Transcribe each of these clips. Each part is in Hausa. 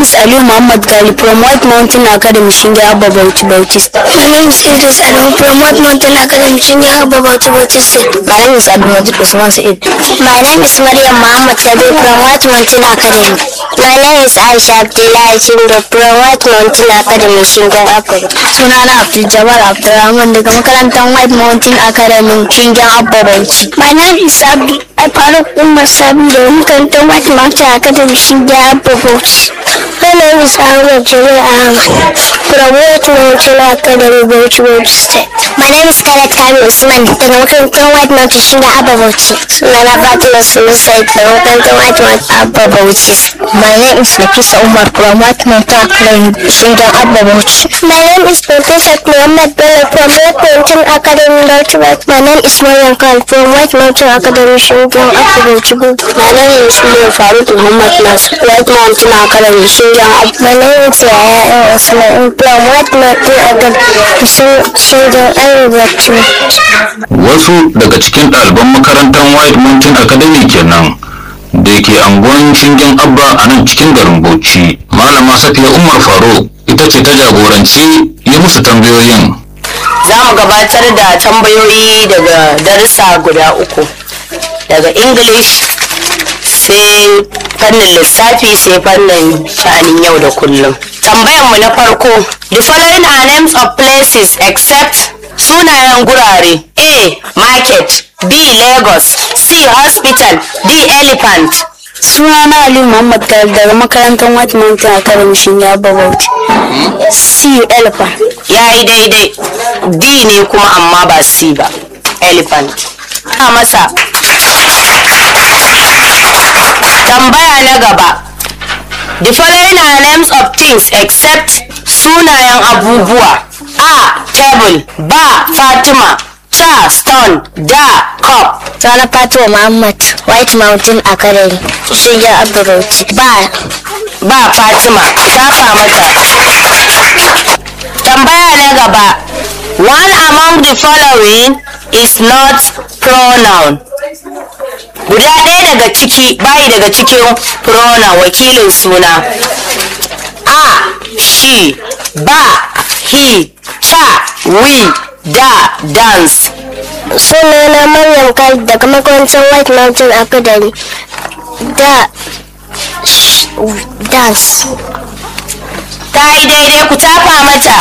name is Ali Muhammad Gali from White Mountain Academy, Shinge Abba Bauchi Bauchi State. My name is Idris Adam from White Mountain Academy, Shinge Abba Bauchi Bauchi State. My name is Abdulmajid Usman Said. My name is Maryam Muhammad Sabi from White Mountain Academy. My name is Aisha Abdullahi Shinge from White Mountain Academy, Shinge Abba. Sunana Abdul Jabbar Abdurrahman daga makarantar White Mountain Academy, Shingen Abba Bauchi. My name is Abdi Faruk Umar Sabi da makarantar White Mountain Academy, Shinge Abba Bauchi. My name is Ahmed Jamil Ahmed from White Mountain Academy, Bauchi Bauchi State. My name is Khaled Kami Usman daga makarantar White Mountain Shinge Abba Bauchi. Sunana Fatima Sulu Said daga makarantar White Mountain Abba Bauchi. My name is Nafisa Umar from White Mountain Academy, Shingen Abba Bauchi. My name is Professor Muhammad Bello from White Mountain Academy, Bauchi. My name is Mariam Khan from White Mountain Academy, Shinge Abba Bauchi. My name is Umar Faruk Muhammad Nasir, White Mountain Academy, Shingen Abba My name is Yahya Usman from White Mountain Academy, Shinge Abba Bauchi. wasu daga cikin ɗaliban makarantar white mountain academy kenan da ke anguwan shingen abba a nan cikin garin bauchi malama safiya umar faruk ita ce ta jagoranci yi musu tambayoyin za mu gabatar da tambayoyi daga darussa guda uku daga english sai fannin lissafi sai fannin sha'anin yau da kullum tambayanmu na farko the following are names of places except sunayen gurare a market b lagos c hospital d elephant Sunana Ali Muhammad Gali daga makarantar White Mountain Academy, Shinge Abba Bauchi. See you, elephant. ya yi daidai d ne kuma amma ba c ba elephant a masa tambaya na gaba the following are names of things except sunayen abubuwa a table ba fatima cha stone da cup Sana Fatima Muhammad, White Mountain Academy, Shinge Abba Bauchi. Ba ba fatima shafa mata tambaya na gaba one among the following is not pronoun guda ɗaya daga ciki bayi daga cikin pronoun wakilin suna a she ba he cha we da dance sunana Maryam Khalid daga makarantar White Mountain Academy. Da sh- dance. ta yi daidai ku tafa mata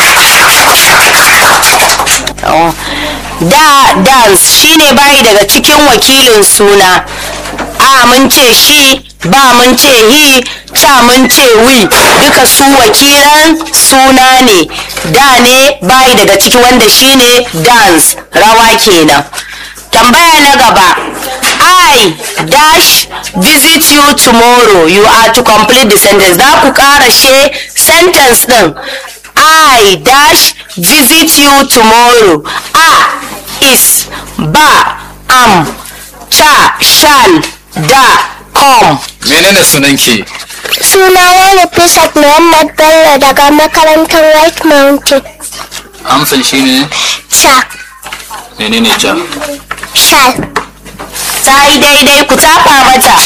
Oh. da dance shine bayi daga cikin wakilin suna a mun ce shi ba mun ce hi ca mun ce wi duka su wakilan suna ne da ne bayi daga ciki wanda shine dance rawa kenan tambaya na gaba I dash visit you tomorrow you are to complete the sentence za ku karashe sentence din I dash visit you tomorrow a is ba am cha shall da come menene sunanki Sunana Nafisat Muhammad Bello daga makarantar White Mountain. amsan shine Cha, menene ja shal. ta yi daidai ku tafa mata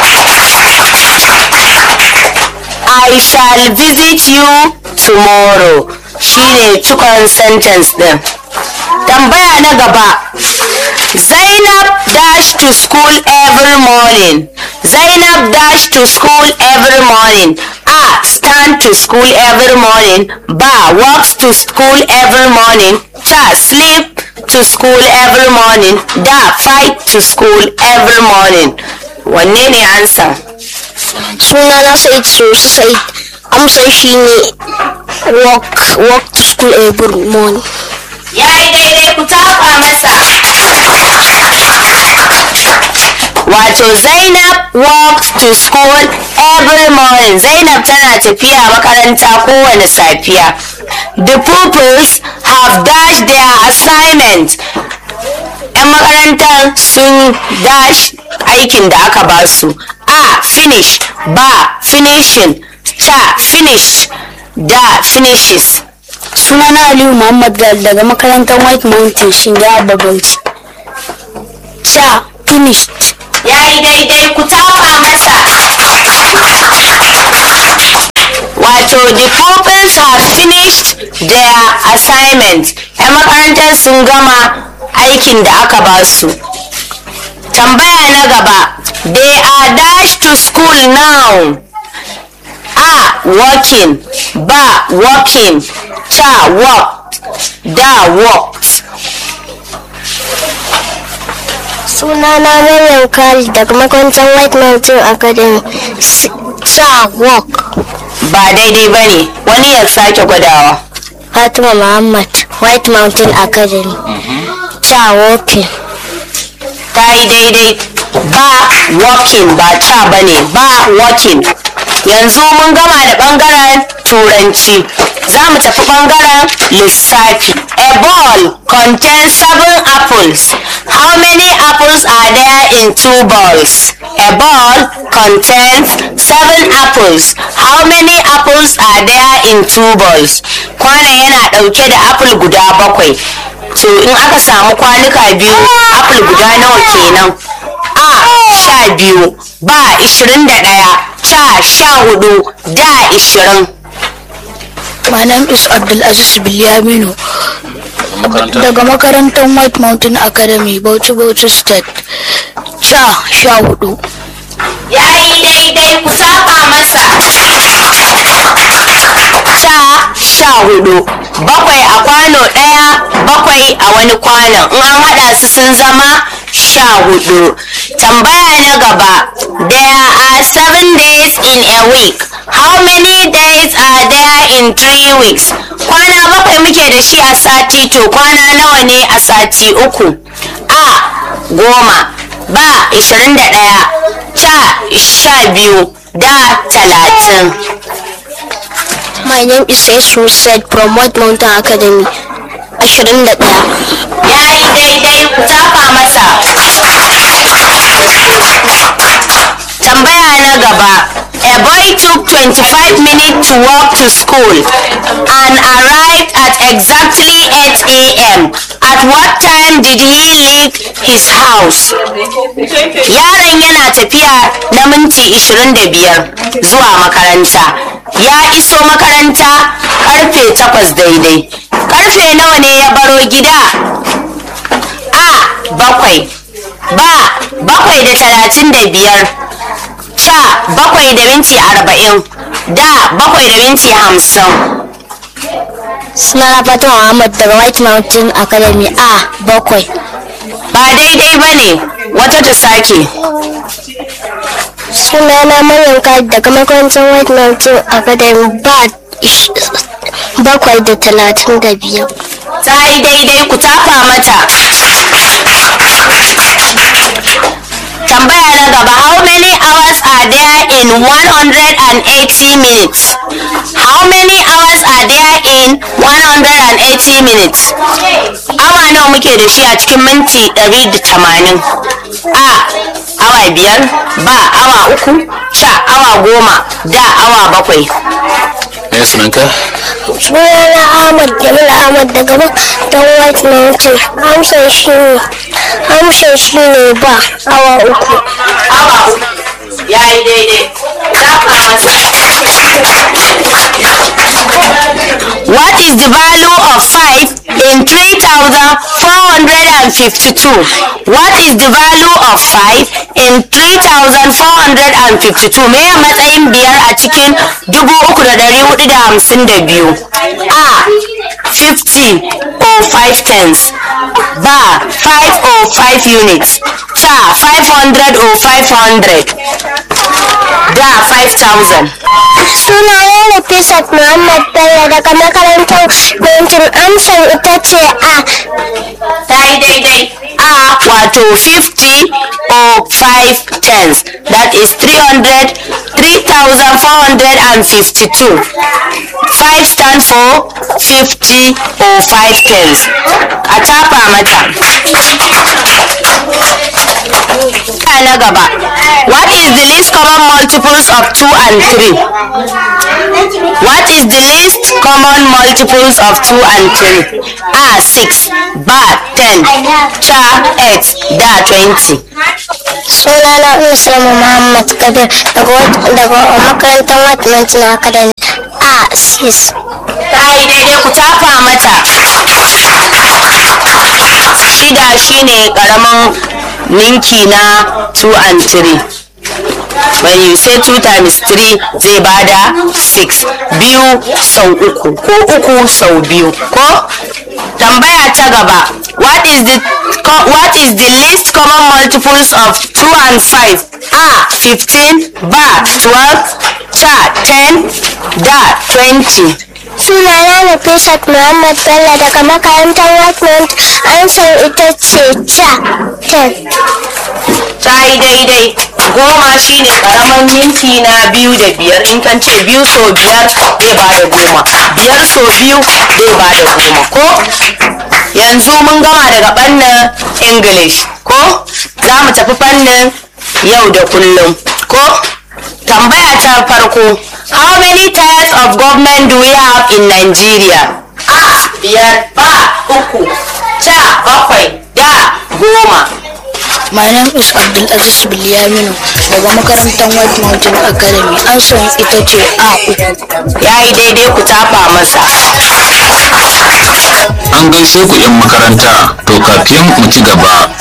I shall visit you tomorrow shine cikon sentence din tambaya na gaba Zainab dash to school every morning Zainab dash to school every morning A stand to school every morning Ba walks to school every morning Cha sleep to school every morning Da fight to school every morning wanne ne ansa Sunana Sa'id Sunusi Sa'id. Amsan shi ne walk, walk to school every morning. ya yi daidai ku tafa masa wato zainab walked to school every morning zainab tana tafiya makaranta kowane safiya the pupils have dashed their assignment yan makarantar sun dash aikin da aka ba su a finish ba finishing cha finish da finishes Sunana Aliyu Muhammad Gali daga makarantar White Mountain, Shinge Abba Bauchi. Cha, finished. ya yi daidai ku tafa masa wato the pupils have finished their assignment 'yan makarantar sun gama aikin da aka ba su tambaya na gaba they are dashed to school now a working ba working cha worked da worked Sunana Maryam Khalid daga makarantar White Mountain Academy. S- Sa walk. ba daidai ba ne wani ya sake gwadawa Fatima Muhammad White Mountain Academy. Cha walking. ta yi daidai ba working ba ca ba ne ba working yanzu mun gama da bangaren turanci za mu tafi bangaren lissafi a ball contains seven apples how many apples are there in two balls a ball contains seven apples how many apples are there in two balls kwanan yana dauke da apple guda bakwai to in aka samu kwanuka biyu apple guda nawa kenan a sha biyu ba ishirin da ɗaya ca sha hudu da ishirin My name is Abdulaziz Bilyaminu daga makarantar White Mountain Academy, Bauchi Bauchi State. Cha sha hudu. ya yi daidai ku saba masa ca sha hudu bakwai a kwano ɗaya bakwai a wani kwanon in an haɗa su sun zama sha hudu tambaya na gaba there are seven days in a week how many days are there in three weeks kwana bakwai muke da shi a sati to kwana nawa ne a sati uku a goma ba ishirin da ɗaya ca sha biyu da talatin My name is Yesu said from White Mountain Academy. Ashirin da ɗaya. ya yi daidai ku tafa masa tambaya na gaba a boy took 25 minutes to walk to school and arrived at exactly 8 a.m. at what time did he leave his house yaron yana tafiya na minti 25 zuwa makaranta ya iso makaranta karfe 8 daidai karfe nawa ne ya baro gida a bakwai ba bakwai da talatin da biyar ca bakwai da minti arba'in da bakwai da minti hamsin Sunana Fatima Muhammad daga White Mountain Academy. A bakwai. ba daidai ba ne wata ta sake Sunana Maryam Khalid daga makarantar White Mountain Academy. Ba ish- bakwai da talatin da biyar. ta yi daidai ku tafa mata tambaya na gaba how many hours are there in 180 minutes how many hours are there in 180 minutes awa nawa muke da shi a cikin minti 180 a awa biyar ba awa uku ca awa goma da awa bakwai me sunanka Sunana Ahmad Jamil Ahmad daga makarantar White Mountain. Amsar shi ne. Amsar shi ne ba awa uku. awa uku ya yi daidai zafa masa What is the value of 5 in 3,452? What is the value of 5 in 3,452? Me ya matsayin biyar a cikin 3,452? A. 50 or 5 tens. Ba. 5 or 5 units. Cha. 500 or 500. Da. 5,000. Sunana Nafisat Muhammad Bello daga makarantar Mountain. Amsar ita ce A. ta yi daidai a wato 50 or 5 tens that is 300 3452 5 stand for 50 or 5 tens a tafa mata Ka na gaba what is the least common multiples of 2 and 3 what is the least common multiples of 2 and 3 a 6 ba 10 cha 8 da 20 Sunana Usama Muhammad Kabir daga wat- daga makarantar White Mountain Academy. A six. ta yi daidai ku tafa mata shida shine karamin ninki na 2 and 3 when you say 2 times 3 zai bada 6 biyu sau uku ko uku sau biyu ko tambaya ta gaba what is the co- what is the least common multiples of 2 and 5 a 15 b 12 c 10 da 20 Sunana Nafisat Muhammad Bello daga makarantar Whitemount ansar ita ce ca ten. ta yi daidai goma shine karamin minti na biyu da biyar in kan ce biyu so biyar zai ba da goma biyar so biyu zai ba da goma ko yanzu mun gama daga fannin english ko za mu tafi fannin yau da kullum ko tambaya ta farko how many types of government do we have in nigeria a biyar ba uku ca bakwai da goma My name is Abdulaziz Bilyaminu daga makarantar White Mountain Academy. An son ita ce A uku. ya yi daidai ku tafa masa an gaishe ku 'yan makaranta to kafin mu ci gaba